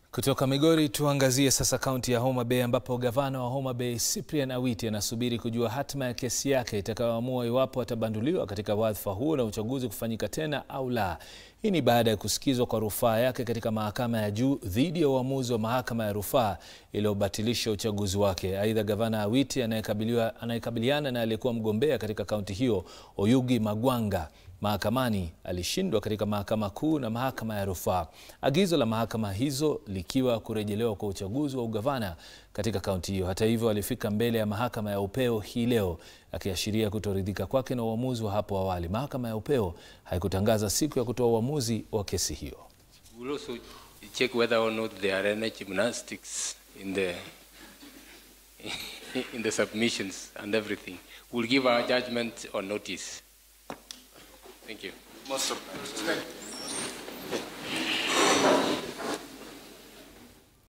Kutoka Migori tuangazie sasa kaunti ya Homa Bay ambapo gavana wa Homa Bay Cyprian Awiti anasubiri kujua hatima ya kesi yake itakayoamua iwapo atabanduliwa katika wadhifa huo na uchaguzi kufanyika tena au la. Hii ni baada ya kusikizwa kwa rufaa yake katika mahakama ya juu dhidi ya uamuzi wa mahakama ya rufaa iliyobatilisha uchaguzi wake. Aidha, gavana Awiti anayekabiliana na aliyekuwa mgombea katika kaunti hiyo Oyugi Magwanga mahakamani alishindwa katika mahakama kuu na mahakama ya rufaa. Agizo la mahakama hizo likiwa kurejelewa kwa uchaguzi wa ugavana katika kaunti hiyo. Hata hivyo, alifika mbele ya mahakama ya upeo hii leo akiashiria kutoridhika kwake na uamuzi wa hapo awali. Mahakama ya upeo haikutangaza siku ya kutoa uamuzi wa kesi hiyo. We'll also check whether or not there are any gymnastics in the in the submissions and everything. We'll give our judgment on notice. Thank you. Most of